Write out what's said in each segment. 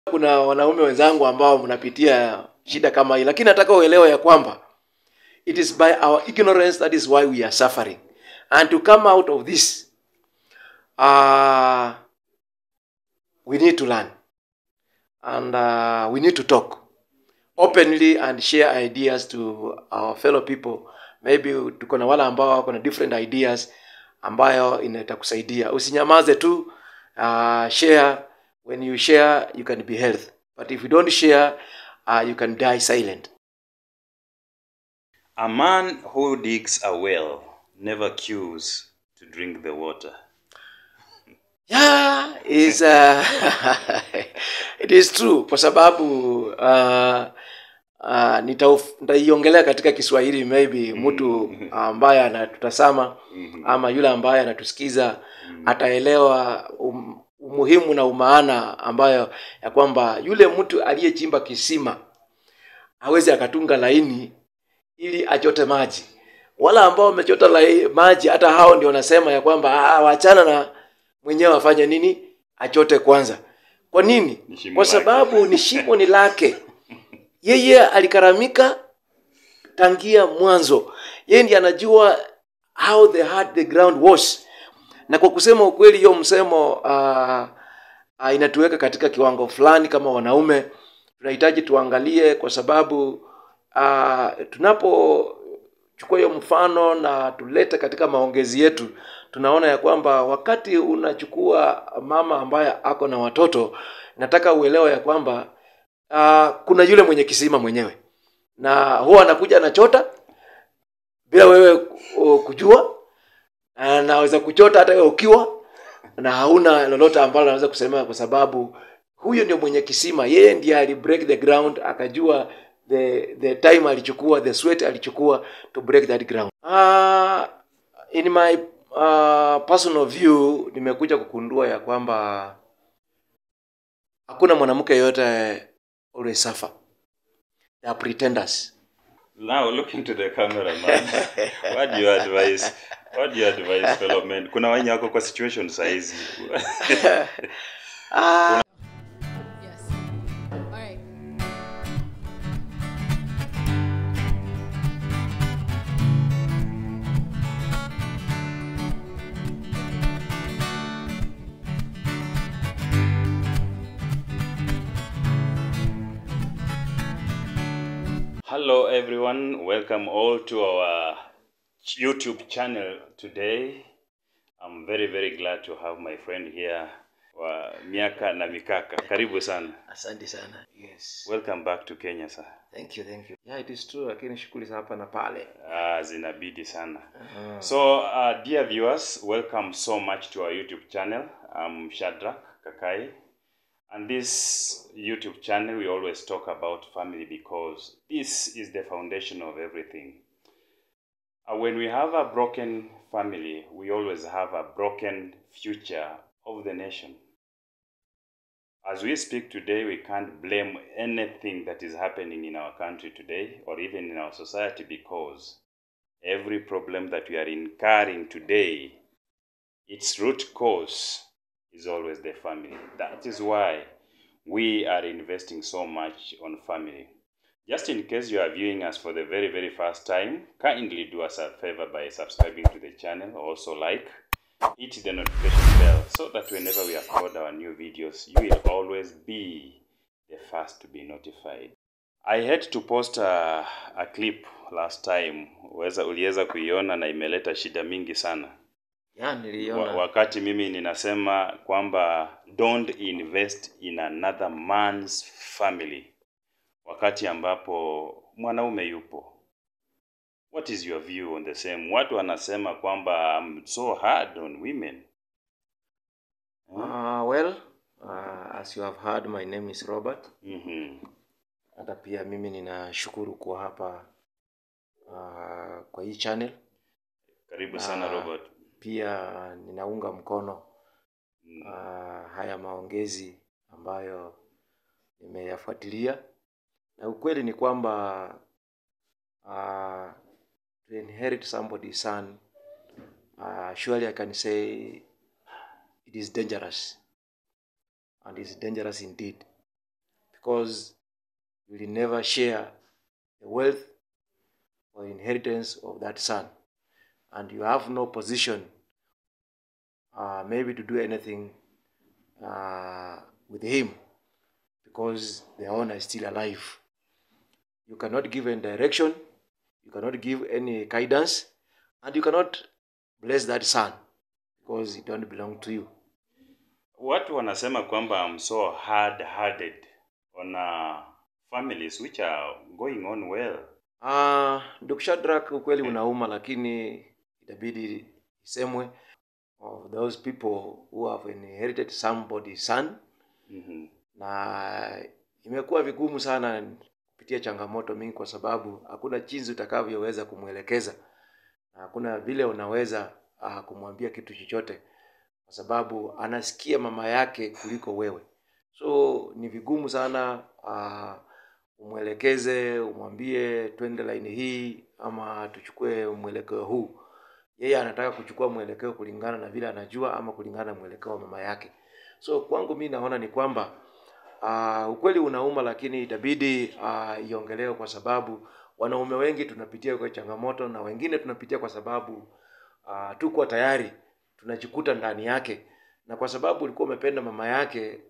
kuna wanaume wenzangu ambao mnapitia shida kama hii lakini nataka uelewe ya kwamba it is by our ignorance that is why we are suffering and to come out of this uh, we need to learn and uh, we need to talk openly and share ideas to our fellow people maybe tuko na wale ambao wako na different ideas ambayo inatakusaidia usinyamaze tu uh, share when you share you can be healthy but if you don't share uh, you can die silent A man who digs a well never queues to drink the water. yeah is uh, it is true kwa sababu uh, uh, nitauf- nitaiongelea katika kiswahili maybe mtu ambaye anatutazama ama yule ambaye anatusikiza ataelewa um, umuhimu na umaana ambayo ya kwamba yule mtu aliyechimba kisima hawezi akatunga laini ili achote maji wala ambao wamechota lai- maji hata hao ndio wanasema ya kwamba "Ah, wachana na mwenyewe afanye nini achote kwanza kwa nini Ni shimo kwa lake. sababu ni shimo ni lake yeye alikaramika tangia mwanzo yeye ndiye anajua how the hard the ground was na kwa kusema ukweli hiyo msemo uh, uh, inatuweka katika kiwango fulani kama wanaume tunahitaji tuangalie kwa sababu uh, tunapochukua hiyo mfano na tulete katika maongezi yetu tunaona ya kwamba wakati unachukua mama ambaye ako na watoto nataka uelewe ya kwamba uh, kuna yule mwenye kisima mwenyewe na huwa anakuja anachota bila wewe ku- kujua anaweza kuchota hata wewe ukiwa na hauna lolote ambalo anaweza kusema kwa sababu huyo ndio mwenye kisima yeye ndiye ali break the ground akajua the the time alichukua the sweat alichukua to break that ground uh, in my uh, personal view nimekuja kukundua ya kwamba hakuna mwanamke yoyote always suffer they are pretenders Now look into the camera man. what do you advise? What do you advise fellow men? Kuna wenye wako kwa situation saizi. ah, Yes. All right. Hello everyone, welcome all to our YouTube channel today. I'm very very glad to have my friend here wa miaka na mikaka. Karibu sana. asante sana yes Welcome back to Kenya sir. thank you thank you yeah it is true lakini shughuli za hapa na pale Ah, zinabidi sana. uh, So, uh, dear viewers, welcome so much to our YouTube channel. I'm Shadrach Kakai. And this YouTube channel, we always talk about family because this is the foundation of everything. Uh, when we have a broken family, we always have a broken future of the nation. As we speak today, we can't blame anything that is happening in our country today or even in our society because every problem that we are incurring today, its root cause is always the family. That is why we are investing so much on family. Just in case you are viewing us for the very, very first time, kindly do us a favor by subscribing to the channel. Also, like, hit the notification bell so that whenever we upload our new videos, you will always be the first to be notified. I had to post a, a clip last time. Uweza, uliweza kuiona na imeleta shida mingi sana. yeah niliona Wa, wakati mimi ninasema kwamba don't invest in another man's family, wakati ambapo mwanaume yupo. What is your view on the same? Watu wanasema kwamba I'm so hard on women. uh, well uh, as you have heard my name is robert Mhm. hata pia mimi ninashukuru kuwa hapa uh, kwa hii channel Karibu sana Ah. Robert. pia ninaunga mkono Mm. uh, haya maongezi ambayo nimeyafuatilia na ukweli ni kwamba uh, to inherit somebody's son uh, surely i can say it is dangerous and is dangerous indeed because you will never share the wealth or inheritance of that son and you have no position uh, maybe to do anything uh, with him because the owner is still alive you cannot give any direction you cannot give any guidance and you cannot bless that son because it don't belong to you Watu wanasema kwamba I'm so hard-hearted on uh, families which are going on well. Uh, ndugu Shadrack, ukweli unauma, lakini itabidi isemwe of those people who have inherited somebody's son, Mhm. na imekuwa vigumu sana kupitia changamoto mingi, kwa sababu hakuna jinsi utakavyoweza kumwelekeza na hakuna vile unaweza uh, kumwambia kitu chochote, kwa sababu anasikia mama yake kuliko wewe, so ni vigumu sana uh, umwelekeze umwambie twende laini hii ama tuchukue mwelekeo huu yeye anataka kuchukua mwelekeo kulingana na vile anajua ama kulingana na mwelekeo wa mama yake so kwangu mi naona ni kwamba uh, ukweli unauma lakini itabidi uh, iongelewe kwa sababu wanaume wengi tunapitia kwa changamoto na wengine tunapitia kwa sababu uh, tuko tayari tunajikuta ndani yake na kwa sababu ulikuwa umependa mama yake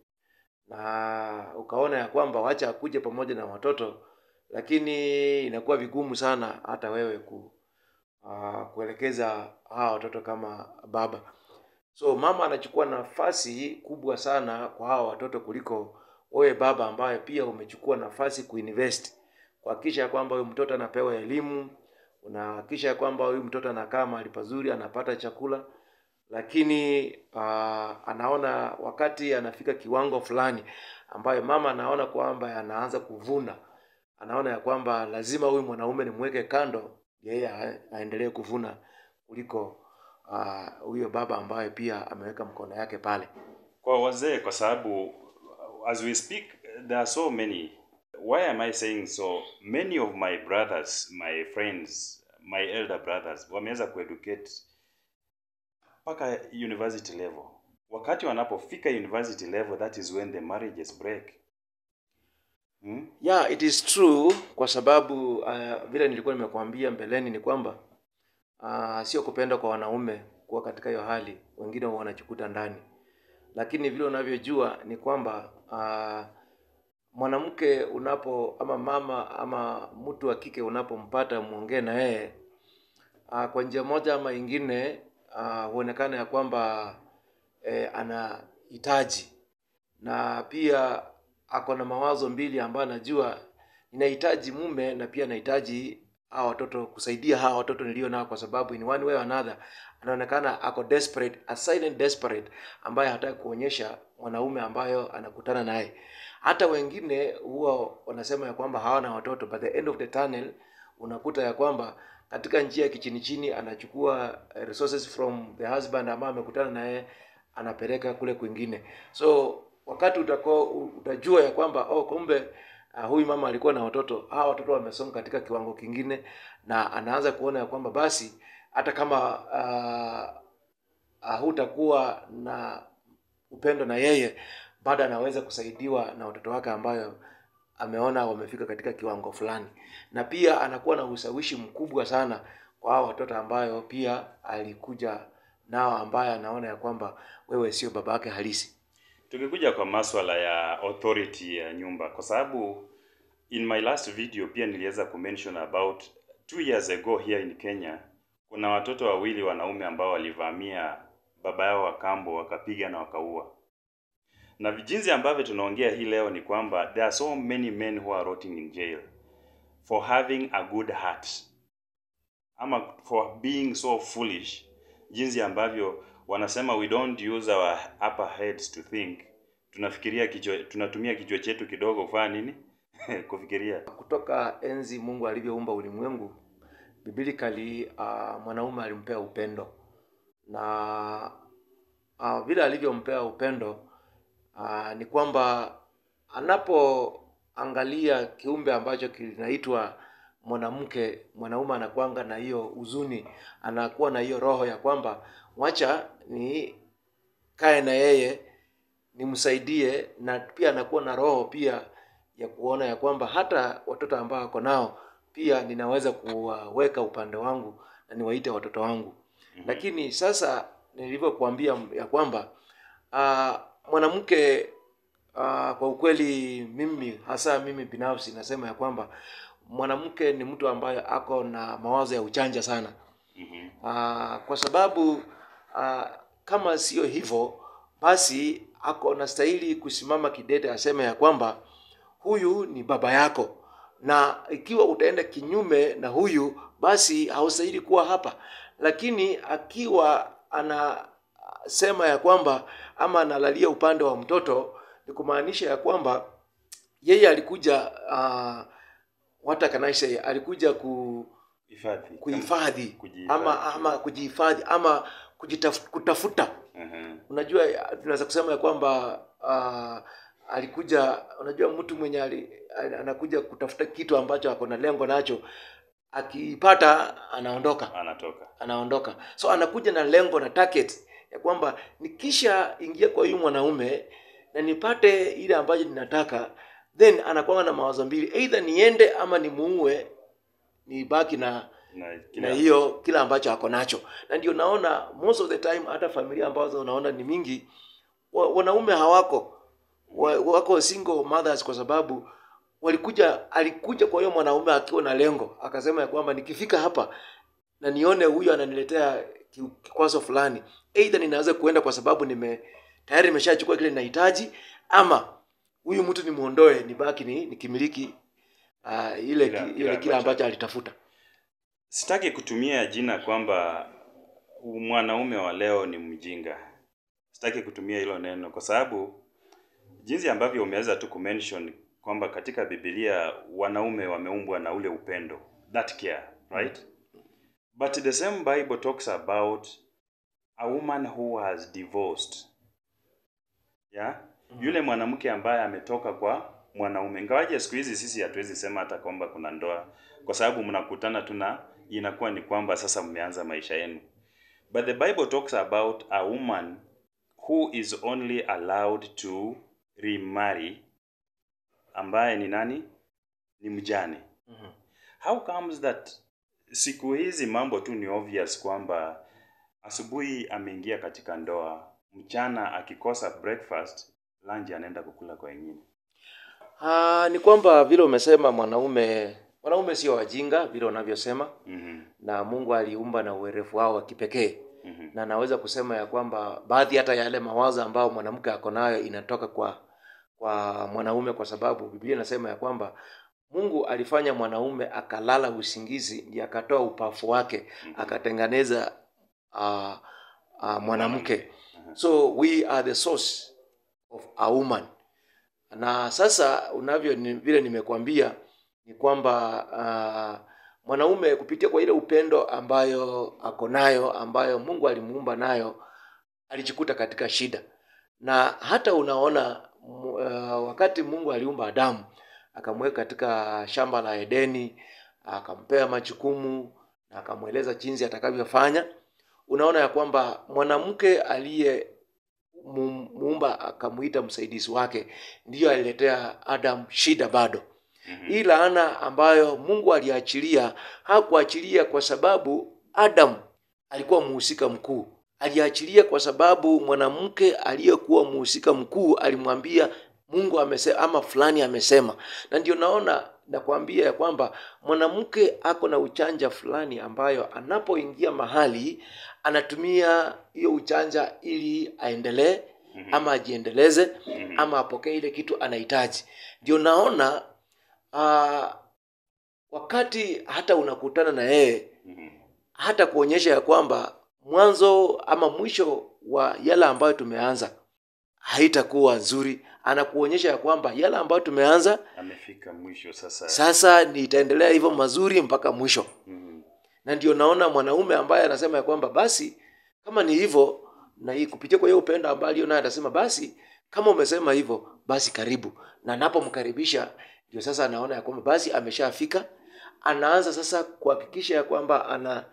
na ukaona ya kwamba wacha akuje pamoja na watoto lakini inakuwa vigumu sana hata wewe ku, uh, kuelekeza hawa watoto kama baba so mama anachukua nafasi kubwa sana kwa hawa watoto kuliko wewe baba ambaye pia umechukua nafasi kuinvest kuhakikisha ya kwamba huyu mtoto anapewa elimu unahakikisha ya kwamba huyu mtoto anakaa mahali pazuri anapata chakula lakini uh, anaona wakati anafika kiwango fulani ambayo mama anaona kwamba anaanza kuvuna anaona ya kwamba lazima huyu mwanaume nimweke kando yeye a- aendelee kuvuna kuliko ah, huyo baba ambaye pia ameweka mkono yake pale Kwa wazee kwa sababu as we speak there are so many. Why am I saying so? Many of my brothers, my friends, my elder brothers wameweza kueducate mpaka university level. Wakati wanapofika university level that is when the marriages break. Hmm? yeah it is true kwa sababu uh, vile nilikuwa nimekuambia mbeleni ni kwamba uh, sio kupenda kwa wanaume kuwa katika hiyo hali wengine huwa wanajikuta ndani lakini vile unavyojua ni kwamba uh, mwanamke unapo ama mama ama mtu wa kike unapompata mwongee na yeye uh, kwa njia moja ama ingine uh, huonekana ya kwamba eh, anahitaji na pia ako na mawazo mbili ambayo anajua ninahitaji mume na pia nahitaji hawa watoto kusaidia hawa watoto nilio nao kwa sababu in one way or another anaonekana ako desperate a silent desperate ambaye hataki kuonyesha mwanaume ambayo anakutana naye hata wengine huwa wanasema ya kwamba hawana watoto but the end of the tunnel unakuta ya kwamba katika njia ya kichini chini anachukua eh, resources from the husband ambaye amekutana naye anapeleka kule kwingine so wakati utako utajua ya kwamba oh kumbe uh, huyu mama alikuwa na watoto hawa watoto wamesonga katika kiwango kingine na anaanza kuona ya kwamba basi hata kama uh, uh, hutakuwa na upendo na yeye bado anaweza kusaidiwa na watoto wake ambayo ameona wamefika katika kiwango fulani na pia anakuwa na ushawishi mkubwa sana kwa hao watoto ambayo pia alikuja nao ambaye anaona ya kwamba wewe sio baba yake halisi Tukikuja kwa maswala ya authority ya nyumba, kwa sababu in my last video pia niliweza kumention about two years ago here in Kenya, kuna watoto wawili wanaume ambao walivamia baba yao wa kambo wakapiga na wakaua. Na jinsi ambavyo tunaongea hii leo ni kwamba there are so many men who are rotting in jail for having a good heart ama for being so foolish, jinsi ambavyo wanasema we don't use our upper heads to think. Tunafikiria kichwa, tunatumia kichwa chetu kidogo kufanya nini? Kufikiria. kutoka enzi mungu alivyoumba ulimwengu biblikali uh, mwanaume alimpea upendo na uh, vile alivyompea upendo uh, ni kwamba anapoangalia kiumbe ambacho kinaitwa mwanamke mwanaume anakwanga na hiyo huzuni anakuwa na hiyo roho ya kwamba wacha ni kae na yeye nimsaidie na pia anakuwa na roho pia ya kuona ya kwamba hata watoto ambao wako nao pia ninaweza kuwaweka upande wangu na niwaite watoto wangu lakini sasa nilivyokuambia ya kwamba uh, mwanamke uh, kwa ukweli mimi hasa mimi binafsi nasema ya kwamba mwanamke ni mtu ambaye ako na mawazo ya uchanja sana Mhm. uh, kwa sababu uh, kama sio hivyo basi ako nastahili kusimama kidete aseme ya kwamba huyu ni baba yako na ikiwa utaenda kinyume na huyu basi haustahili kuwa hapa lakini akiwa anasema ya kwamba ama analalia upande wa mtoto ni kumaanisha ya kwamba yeye alikuja uh, what can I say alikuja ku, Hifadhi. kuhifadhi Kujihifadhi. ama ama kujihifadhi ama kujitaf, kutafuta Mhm. unajua tunaweza kusema ya kwamba uh, alikuja unajua mtu mwenye ali, anakuja kutafuta kitu ambacho ako na lengo nacho akipata anaondoka Anatoka. anaondoka so anakuja na lengo na target ya kwamba nikisha ingia kwa huyu mwanaume na nipate ile ambacho ninataka then anakuwa na mawazo mbili either niende ama nimuue nibaki na Na na kila hiyo kila ambacho ako nacho na ndio naona most of the time hata familia ambazo unaona ni mingi wa, wanaume hawako wa, wako single mothers kwa sababu walikuja alikuja kwa hiyo mwanaume akiwa na lengo akasema ya kwamba nikifika hapa na nione huyu ananiletea ki- kikwazo fulani either ninaweza kuenda kwa sababu nime tayari nimeshachukua kile ninahitaji ama huyu mtu nimuondoe nibaki ni nikimiliki uh, ile Kila- ki- kila ile kile ambacho- ambacho alitafuta Sitaki kutumia jina kwamba mwanaume wa leo ni mjinga. Sitaki kutumia hilo neno kwa sababu jinsi ambavyo umeweza tu kumention kwamba katika Biblia wanaume wameumbwa na ule upendo, that care, right? But the same Bible talks about a woman who has divorced. Yeah? Yule mwanamke ambaye ametoka kwa mwanaume. Ingawaje siku hizi sisi hatuwezi sema hata kwamba kuna ndoa kwa sababu mnakutana tu na inakuwa ni kwamba sasa mmeanza maisha yenu. But the Bible talks about a woman who is only allowed to remarry ambaye ni nani? Ni mjane. Mhm. How comes that siku hizi mambo tu ni obvious kwamba asubuhi ameingia katika ndoa, mchana akikosa breakfast, lunch anaenda kukula kwa wengine. Ah, ni kwamba vile umesema mwanaume wanaume sio wajinga vile unavyosema Mhm. na Mungu aliumba na uwerevu wao wa kipekee Mhm. na naweza kusema ya kwamba baadhi hata ya yale mawazo ambayo mwanamke ako nayo inatoka kwa kwa mwanaume kwa sababu Biblia inasema ya kwamba Mungu alifanya mwanaume akalala usingizi ndiye akatoa upafu wake akatengeneza uh, uh, mwanamke so we are the source of a woman na sasa unavyo ni, vile nimekwambia ni kwamba uh, mwanaume kupitia kwa ile upendo ambayo ako nayo ambayo Mungu alimuumba nayo alijikuta katika shida na hata unaona mu- uh, wakati Mungu aliumba Adamu akamweka katika shamba la Edeni akampea majukumu na akamweleza jinsi atakavyofanya unaona ya kwamba mwanamke aliye mu- muumba akamuita msaidizi wake ndiyo aliletea Adam shida bado Mhm. hii laana ambayo Mungu aliachilia hakuachilia kwa sababu Adam alikuwa mhusika mkuu. Aliachilia kwa sababu mwanamke aliyekuwa mhusika mkuu alimwambia Mungu amesema ama fulani amesema, na ndio naona nakwambia ya kwamba mwanamke ako na uchanja fulani ambayo anapoingia mahali anatumia hiyo uchanja ili aendelee Mhm. ama ajiendeleze Mhm. ama apokee ile kitu anahitaji. Ndio naona uh, wakati hata unakutana na yeye Mhm. hata kuonyesha ya kwamba mwanzo ama mwisho wa yale ambayo tumeanza haitakuwa nzuri. Anakuonyesha ya kwamba yale ambayo tumeanza Amefika mwisho sasa. sasa ni itaendelea hivyo mazuri mpaka mwisho. Mhm. Na ndio naona mwanaume ambaye anasema ya kwamba basi kama ni hivyo, na hii kupitia kwa hiyo upendo ambao alio naye atasema basi kama umesema hivyo, basi karibu. Na napomkaribisha ndio sasa anaona ya kwamba basi ameshafika, anaanza sasa kuhakikisha ya kwamba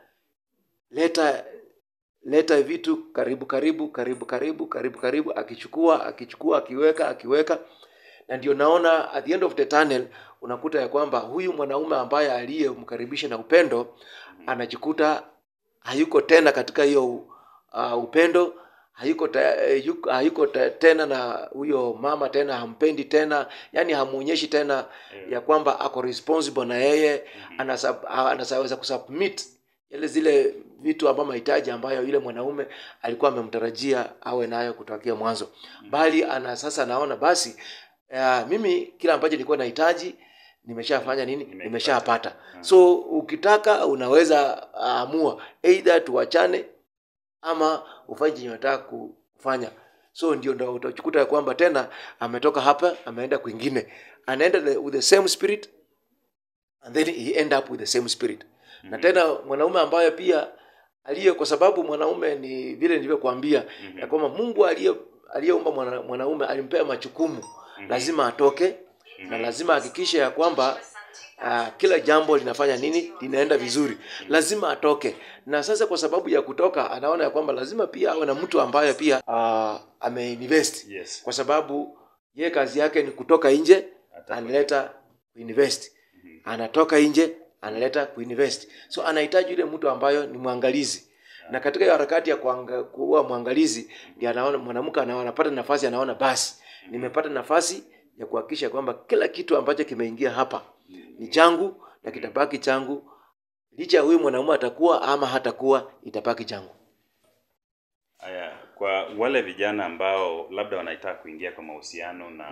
analeta leta vitu karibu karibu karibu karibu karibu karibu, akichukua akichukua akiweka akiweka, na ndio naona at the end of the tunnel unakuta ya kwamba huyu mwanaume ambaye aliyemkaribisha na upendo anajikuta hayuko tena katika hiyo uh, upendo hayuko, ta, eh, yuko- hayuko ta, tena na huyo mama tena hampendi tena yani hamuonyeshi tena ya kwamba ako responsible na yeye anasa- a- anaweza kusubmit yale zile vitu ama mahitaji ambayo yule mwanaume alikuwa amemtarajia awe nayo kutokea mwanzo bali ana sasa naona basi uh, mimi kila ambacho nilikuwa nahitaji nimeshafanya nini Nimekipata. nimeshapata so ukitaka unaweza amua either tuachane ama ufanye chenye unataka kufanya so ndio ndo utakuta ya kwamba tena ametoka hapa ameenda kwingine anaenda the, with the same spirit and then he end up with the same spirit na tena mwanaume ambaye pia aliye kwa sababu mwanaume ni vile nilivyokuambia ya kwamba mungu aliye aliyeumba mwana, mwanaume alimpea majukumu lazima atoke na lazima ahakikishe ya kwamba uh, kila jambo linafanya nini linaenda vizuri lazima atoke na sasa kwa sababu ya kutoka anaona ya kwamba lazima pia awe na mtu ambaye pia uh, ameinvest Yes. kwa sababu ye kazi yake ni kutoka nje Ata- analeta kuinvest anatoka nje analeta kuinvest so anahitaji yule mtu ambayo ni mwangalizi na katika hiyo harakati ya kuanga- kuwa mwangalizi ndio anaona mwanamke anaona anapata nafasi anaona basi nimepata nafasi ya kuhakikisha kwamba kila kitu ambacho kimeingia hapa ni changu na kitabaki changu licha ya huyu mwanamume atakuwa ama hatakuwa itabaki changu Aya, kwa wale vijana ambao labda wanataka kuingia kwa mahusiano na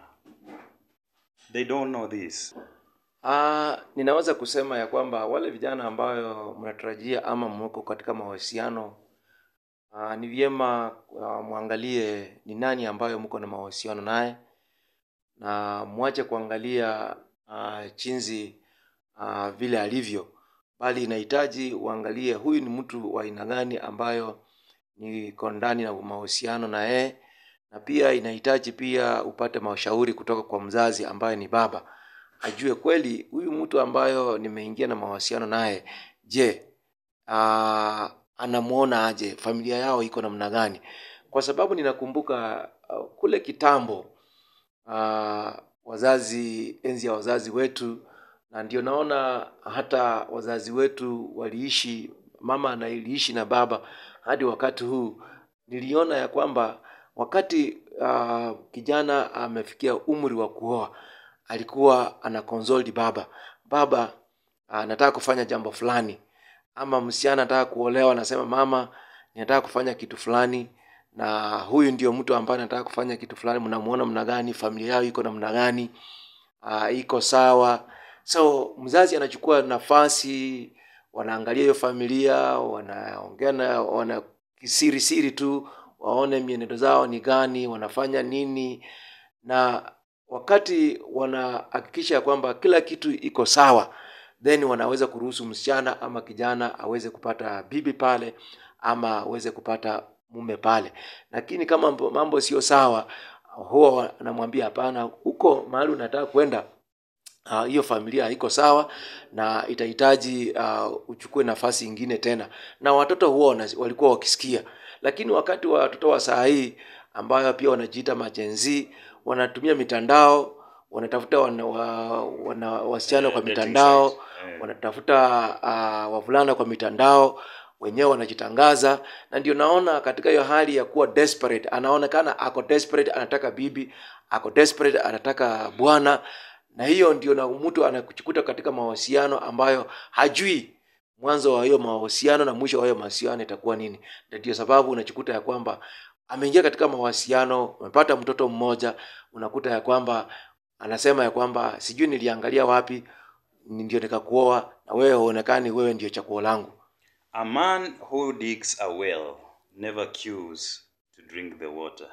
they don't know this. Ah, ninaweza kusema ya kwamba wale vijana ambayo mnatarajia ama mko katika mahusiano ah, ni vyema ah, mwangalie ni nani ambayo mko na mahusiano naye na mwache kuangalia ah, chinzi ah, vile alivyo, bali inahitaji uangalie huyu ni mtu wa aina gani ambayo niko ndani na mahusiano na yeye, na pia inahitaji pia upate mashauri kutoka kwa mzazi ambaye ni baba ajue kweli huyu mtu ambayo nimeingia na mahusiano naye je uh, anamwona aje familia yao iko namna gani kwa sababu ninakumbuka uh, kule kitambo uh, wazazi enzi ya wazazi wetu na ndio naona hata wazazi wetu waliishi mama analiishi na baba hadi wakati huu niliona ya kwamba wakati uh, kijana amefikia umri wa kuoa alikuwa ana consult baba baba anataka kufanya jambo fulani ama msichana anataka kuolewa anasema mama ninataka kufanya kitu fulani na huyu ndio mtu ambaye anataka kufanya kitu fulani mnamuona mna gani familia yao iko namna gani uh, iko sawa so mzazi anachukua nafasi wanaangalia hiyo familia wanaongea na wana kisiri siri tu waone mienendo zao ni gani wanafanya nini na wakati wanahakikisha kwamba kila kitu iko sawa then wanaweza kuruhusu msichana ama kijana aweze kupata bibi pale ama aweze kupata mume pale lakini kama mambo- mambo sio sawa huwa wanamwambia hapana huko mahali unataka kwenda ah, hiyo familia haiko sawa na itahitaji uh, uchukue nafasi ingine tena na watoto huwa wana- walikuwa wakisikia lakini wakati wa watoto wa saa hii ambayo pia wanajiita majenzi wanatumia mitandao wanatafuta wana, wa, wana, wasichana kwa Dating mitandao sites. Eh. wanatafuta uh, wavulana kwa mitandao wenyewe wanajitangaza na ndio naona katika hiyo hali ya kuwa desperate anaonekana ako desperate anataka bibi ako desperate anataka bwana na hiyo ndio na mtu anakuchikuta katika mahusiano ambayo hajui mwanzo wa hiyo mahusiano na mwisho wa hiyo mahusiano itakuwa nini na ndio sababu unachikuta ya kwamba ameingia katika mahusiano amepata mtoto mmoja unakuta ya kwamba anasema ya kwamba sijui niliangalia wapi ni- ndio nikakuoa na wewe huonekani wewe ndio chaguo langu A man who digs a well never queues to drink the water.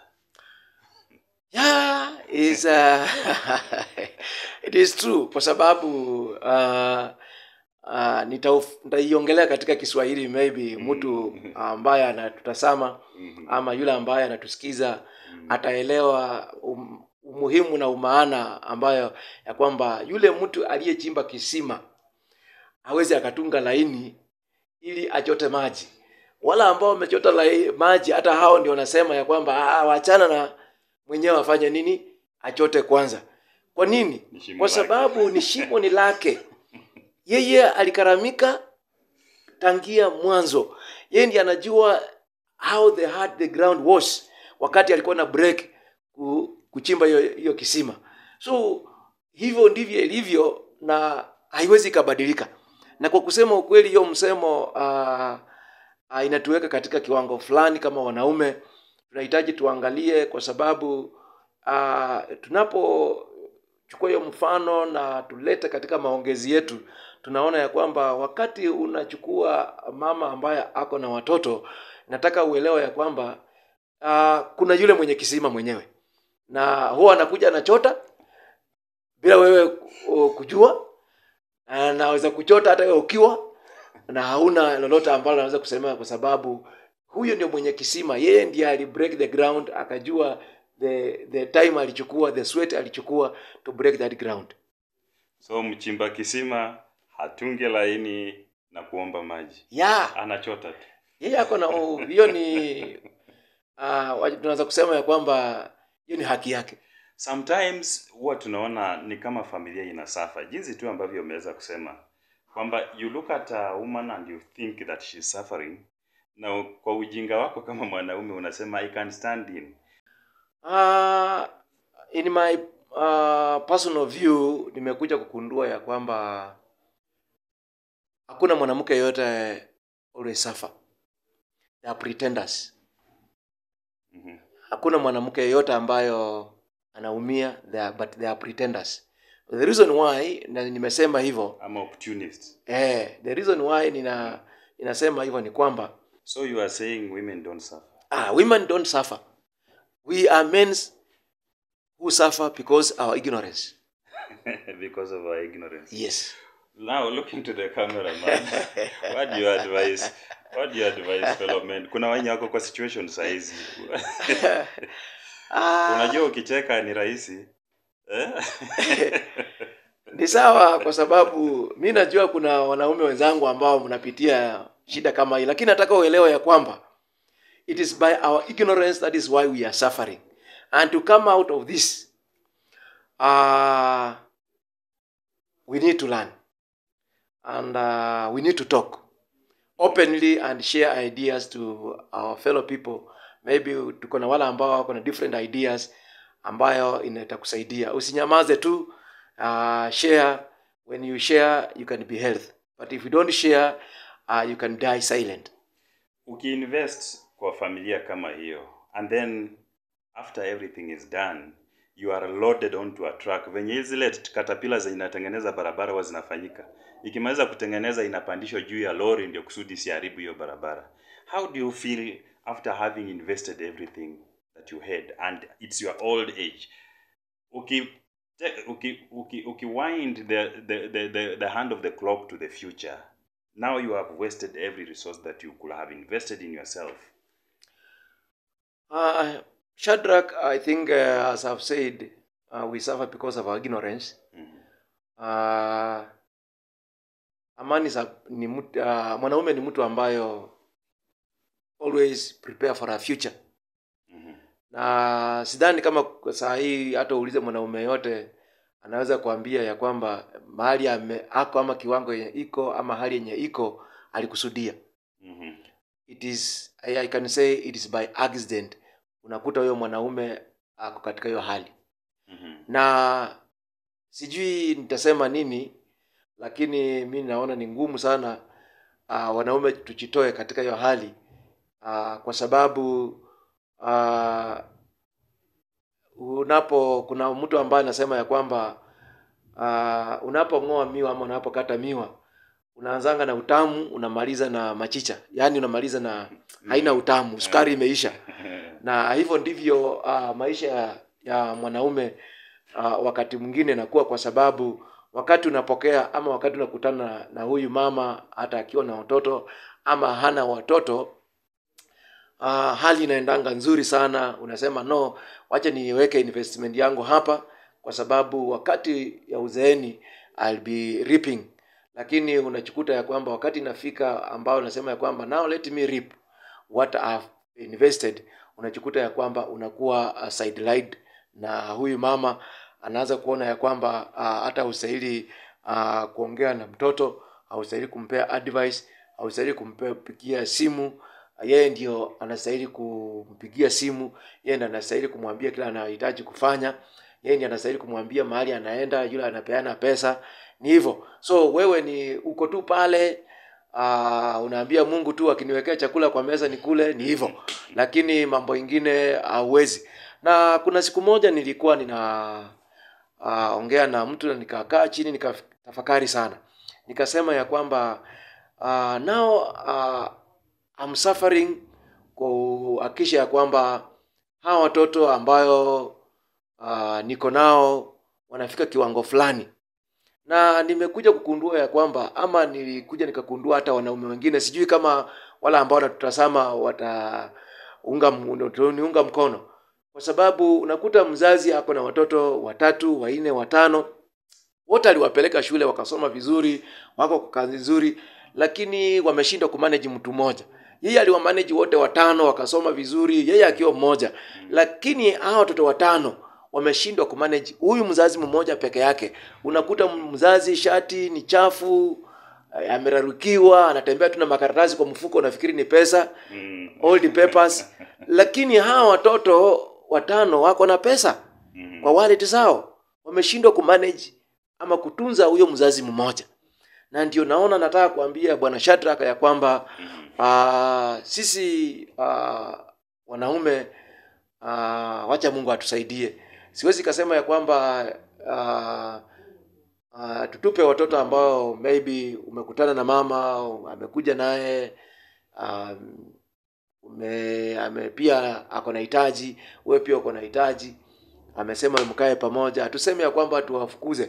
yeah, is, uh, it is true kwa sababu uh, uh, nitauf- nitaiongelea katika kiswahili maybe mtu ambaye anatutazama ama yule ambaye anatusikiza ataelewa um, umuhimu na umaana ambayo ya kwamba yule mtu aliyechimba kisima aweze akatunga laini ili achote maji wala ambao wamechota lai- maji hata hao ndio wanasema ya kwamba "Ah, wachana na mwenyewe afanye nini achote kwanza kwa nini Ni shimo kwa lake. sababu ni shimo ni lake yeye alikaramika tangia mwanzo yeye ndiye anajua how the hard the ground was wakati alikuwa na break ku, kuchimba hiyo hiyo kisima so hivyo ndivyo ilivyo na haiwezi ikabadilika na kwa kusema ukweli hiyo msemo uh, uh, inatuweka katika kiwango fulani kama wanaume tunahitaji tuangalie kwa sababu uh, tunapochukua hiyo mfano na tulete katika maongezi yetu tunaona ya kwamba wakati unachukua mama ambaye ako na watoto nataka uelewe ya kwamba uh, kuna yule mwenye kisima mwenyewe na huwa anakuja anachota bila wewe ku- kujua anaweza kuchota hata wewe ukiwa na hauna lolote ambalo anaweza kusema kwa sababu huyo ndio mwenye kisima yeye ndiye ali break the ground akajua the the time alichukua the sweat alichukua to break that ground So mchimba kisima hatunge laini na kuomba maji, yeah anachota tu. yeye ako na oh, hiyo ni uh, tunaweza kusema ya kwamba hiyo ni haki yake Sometimes huwa tunaona ni kama familia inasafa, jinsi tu ambavyo umeweza kusema kwamba you look at a woman and you think that she's suffering, na kwa ujinga wako kama mwanaume unasema I can stand in. Uh, in my uh, personal view nimekuja kukundua ya kwamba hakuna mwanamke yoyote always suffer. They are pretenders. Mhm. Hakuna mwanamke yeyote ambayo anaumia they are, but they are pretenders. The reason why na nimesema hivyo Ama opportunist. eh, the reason why nina ninasema hivyo ni kwamba So you are saying women don't suffer. ah, women don't suffer. We are men who suffer because our ignorance. because of our ignorance. Yes. Now looking to the camera man. what do you advise? What do you advise fellow men? Kuna wenye wako kwa situation saizi. Ah, Unajua ukicheka ni rahisi. Eh? ni sawa kwa sababu mi najua kuna wanaume wenzangu ambao mnapitia shida kama hii lakini nataka uelewe ya kwamba it is by our ignorance that is why we are suffering and to come out of this uh, we need to learn and uh, we need to talk openly and share ideas to our fellow people maybe tuko na wale ambao wako na different ideas ambayo inatakusaidia usinyamaze tu uh, share when you share you can be health but if you don't share uh, you can die silent Ukiinvest kwa familia kama hiyo and then after everything is done you are loaded onto a truck venye hizi zile katapila zinatengeneza barabara huwa zinafanyika ikimaliza kutengeneza inapandishwa juu ya lori ndio kusudi isiharibu hiyo barabara how do you feel after having invested everything that you had and it's your old age uki te- uki uki, uki wind the, the, the, the, the hand of the clock to the future now you have wasted every resource that you could have invested in yourself uh, shadrach i think uh, as i've said uh, we suffer because of our ignorance Mhm. uh, amani sa, ni mtu, uh, mwanaume ni mtu ambayo always prepare for a future Mhm. na sidhani kama kwa saa hii hata uulize mwanaume yote anaweza kuambia ya kwamba mahali ame, ako ama kiwango yenye iko ama hali yenye iko alikusudia Mhm. it is I, I can say it is by accident unakuta huyo mwanaume ako katika hiyo hali Mhm. na sijui nitasema nini lakini mi naona ni ngumu sana uh, wanaume tujitoe katika hiyo hali uh, kwa sababu uh, unapo kuna mtu ambaye anasema ya kwamba uh, unapong'oa miwa ama unapokata miwa unaanzanga na utamu unamaliza na machicha yaani unamaliza na haina utamu sukari imeisha na hivyo ndivyo uh, maisha ya, ya mwanaume uh, wakati mwingine inakuwa kwa sababu wakati unapokea ama wakati unakutana na, na huyu mama hata akiwa na watoto ama hana watoto uh, hali inaendanga nzuri sana unasema no wacha niweke investment yangu hapa kwa sababu wakati ya uzeeni I'll be reaping lakini unachukuta ya kwamba wakati inafika ambao unasema ya kwamba now let me reap what I've invested unachukuta ya kwamba unakuwa uh, sidelined na huyu mama anaanza kuona ya kwamba uh, hata haustahili uh, kuongea na mtoto haustahili kumpea advice haustahili kumpigia simu yeye ndio anastahili kumpigia simu yeye ndiye anastahili kumwambia kila anahitaji kufanya yeye ndiye anastahili kumwambia mahali anaenda yule anapeana pesa ni hivyo so wewe ni uko tu pale uh, unaambia mungu tu akiniwekea chakula kwa meza ni kule ni hivyo lakini mambo ingine hauwezi na kuna siku moja nilikuwa nina uh, ongea na mtu na nikakaa chini nikatafakari sana nikasema ya kwamba uh, now uh, I'm suffering kuhakikisha ya kwamba hawa watoto ambayo uh, niko nao wanafika kiwango fulani na nimekuja kukundua ya kwamba ama nilikuja nikakundua hata wanaume wengine sijui kama wala ambao wanatutazama wataunga niunga mkono kwa sababu unakuta mzazi ako na watoto watatu wanne watano wote aliwapeleka shule wakasoma vizuri wako kwa kazi nzuri lakini wameshindwa kumanage mtu mmoja yeye aliwamanage wote watano wakasoma vizuri yeye akiwa mmoja lakini hawa watoto watano wameshindwa kumanage huyu mzazi mmoja peke yake unakuta mzazi shati ni chafu eh, amerarukiwa anatembea tu na makaratasi kwa mfuko unafikiri ni pesa Mm. old papers lakini hawa watoto watano wako na pesa Mm. kwa wallet zao wameshindwa kumanage ama kutunza huyo mzazi mmoja na ndio naona nataka kuambia bwana Shadrack ya kwamba uh, sisi uh, wanaume uh, wacha Mungu atusaidie. Siwezi kasema ya kwamba uh, uh, tutupe watoto ambao maybe umekutana na mama amekuja naye um, ume, ame pia ako na hitaji wewe pia uko na hitaji amesema mkae pamoja tuseme ya kwamba tuwafukuze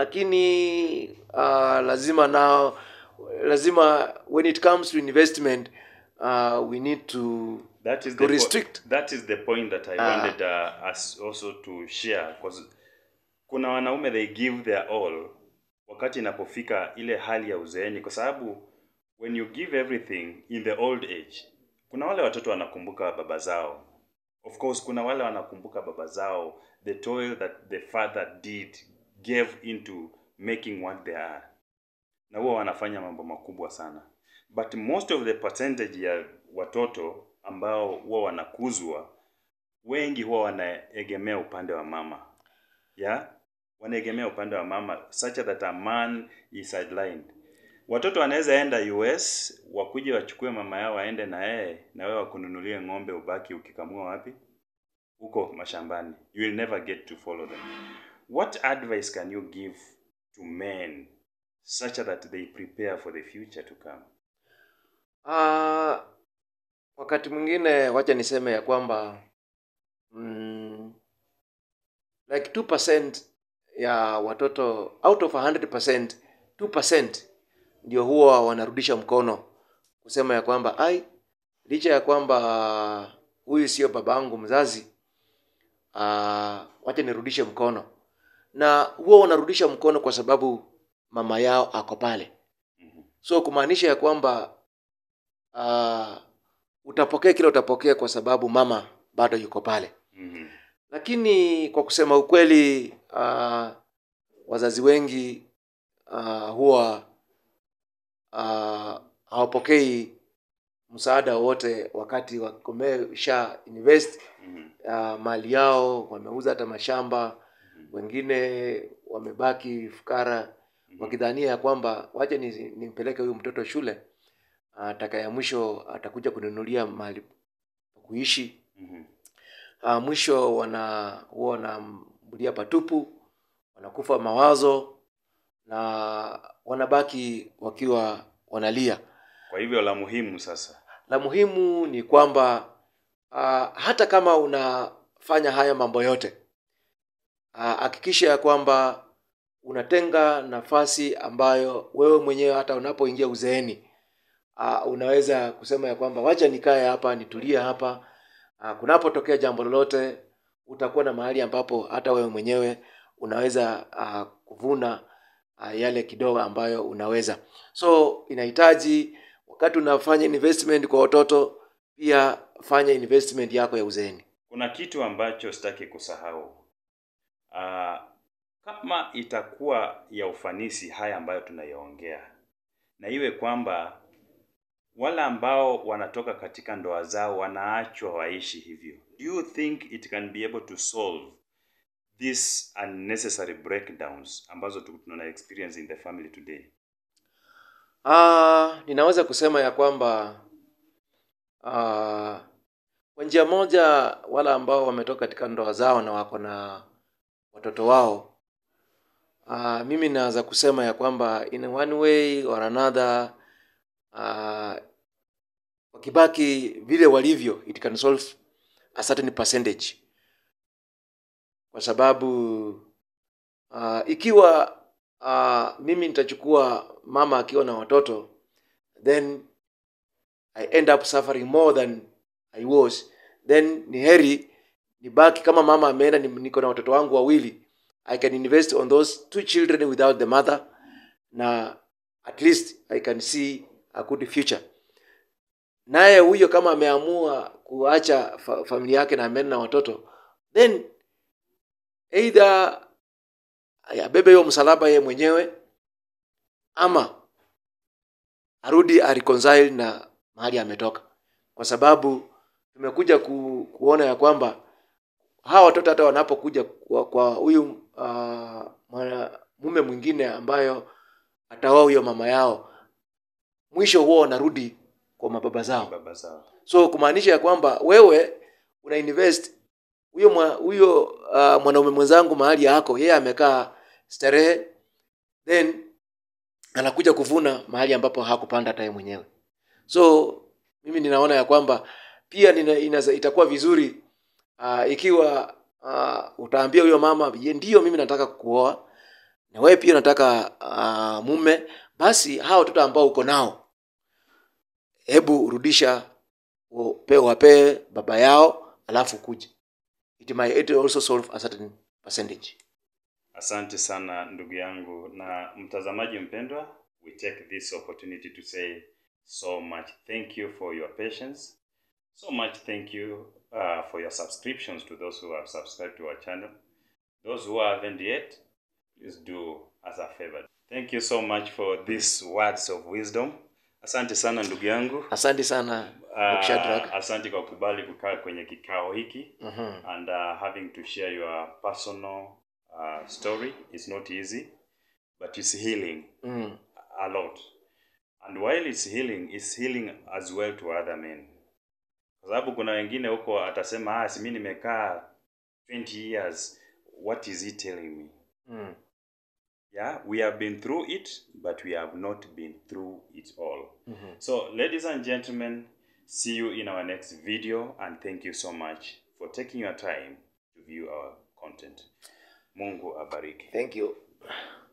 lakini uh, lazima nao lazima when it comes to investment uh, we need to That is to the po- restrict. that is the point that I Ah. wanted uh, us also to share because kuna wanaume they give their all wakati inapofika ile hali ya uzeeni, kwa sababu when you give everything in the old age, kuna wale watoto wanakumbuka baba zao. Of course, kuna wale wanakumbuka baba zao, the toil that the father did gave into making what they are, na huwa wanafanya mambo makubwa sana but most of the percentage ya watoto ambao huwa wanakuzwa wengi huwa wanaegemea upande wa mama yeah? wanaegemea upande wa mama such that a man is sidelined watoto wanaweza enda us wakuje wachukue mama yao waende na yeye na wewe wakununulie ng'ombe ubaki ukikamua wapi huko mashambani you will never get to follow them what advice can you give to men such that they prepare for the future to come uh, wakati mwingine wacha niseme ya kwamba mm, like 2% ya watoto out of 100% 2% ndio huwa wanarudisha mkono kusema ya kwamba ai licha ya kwamba huyu sio babangu mzazi uh, wacha nirudishe mkono na huwa wanarudisha mkono kwa sababu mama yao ako pale so kumaanisha ya kwamba uh, utapokea kile utapokea kwa sababu mama bado yuko pale Mhm. lakini kwa kusema ukweli uh, wazazi wengi uh, huwa uh, hawapokei msaada wowote wakati wamesha invest Mhm. uh, mali yao wameuza hata mashamba wengine wamebaki fukara wakidhania ya kwamba wacha ni- nimpeleke huyu mtoto shule ataka ya mwisho atakuja kununulia mahali pa kuishi Mhm. uh, mwisho wana huwa wanambulia patupu wanakufa mawazo na wanabaki wakiwa wanalia Kwa hivyo la muhimu sasa la muhimu ni kwamba uh, hata kama unafanya haya mambo yote ah, hakikisha ya kwamba unatenga nafasi ambayo wewe mwenyewe hata unapoingia uzeeni uh, unaweza kusema ya kwamba wacha nikae hapa nitulie hapa uh, kunapotokea jambo lolote utakuwa na mahali ambapo hata wewe mwenyewe unaweza uh, kuvuna uh, yale kidogo ambayo unaweza so inahitaji wakati unafanya investment kwa watoto pia fanya investment yako ya uzeeni kuna kitu ambacho sitaki kusahau uh, kama itakuwa ya ufanisi haya ambayo tunayaongea na iwe kwamba wale ambao wanatoka katika ndoa zao wanaachwa waishi hivyo do you think it can be able to solve these unnecessary breakdowns ambazo tu- tuna experience in the family today Ah, ninaweza kusema ya kwamba ah, kwa njia moja wale ambao wametoka katika ndoa zao na wako na watoto wao ah, mimi naweza kusema ya kwamba in one way or another ah, wakibaki vile walivyo it can solve a certain percentage kwa sababu uh, ikiwa uh, mimi nitachukua mama akiwa na watoto then i end up suffering more than i was then ni heri nibaki kama mama ameenda ni- niko na watoto wangu wawili i can invest on those two children without the mother na at least i can see a good future naye huyo kama ameamua kuacha fa- familia yake na ameenda na watoto then either abebe hiyo msalaba yeye mwenyewe ama arudi areconcile na mahali ametoka kwa sababu tumekuja ku, kuona ya kwamba hawa watoto hata wanapokuja kwa kwa huyu uh, mwana- mume mwingine ambayo ataoa huyo mama yao mwisho huo wanarudi kwa mababa zao baba zao so kumaanisha ya kwamba wewe una invest huyo mwa- huyo uh, mwanaume mwenzangu mahali yako yeye amekaa starehe then anakuja kuvuna mahali ambapo hakupanda hata yeye mwenyewe so mimi ninaona ya kwamba pia nina, inaza, itakuwa vizuri uh, ikiwa uh, utaambia huyo mama "Ye, ndiyo mimi nataka kuoa na wewe pia nataka uh, mume basi hawa watoto ambao uko nao hebu rudisha upe- wapee baba yao alafu kuja it might it will also solve a certain percentage Asante sana ndugu yangu na mtazamaji mpendwa, we take this opportunity to say so much thank you for your patience. So much thank you uh, for your subscriptions to those who have subscribed to our channel. Those who haven't yet, please do us a favor. Thank you so much for these words of wisdom. Asante sana ndugu yangu. asante sana Uh, Dr. Shadrack. asante kwa kubali kukaa kwenye kikao hiki Mhm. and uh, having to share your personal uh, story is not easy but it's healing Mm. a lot and while it's healing it's healing as well to other men kwa sababu kuna wengine huko atasema ah si mimi nimekaa 20 years what is he telling me Mm. yeah we have been through it but we have not been through it all Mhm. so ladies and gentlemen see you in our next video and thank you so much for taking your time to view our content mungu abariki thank you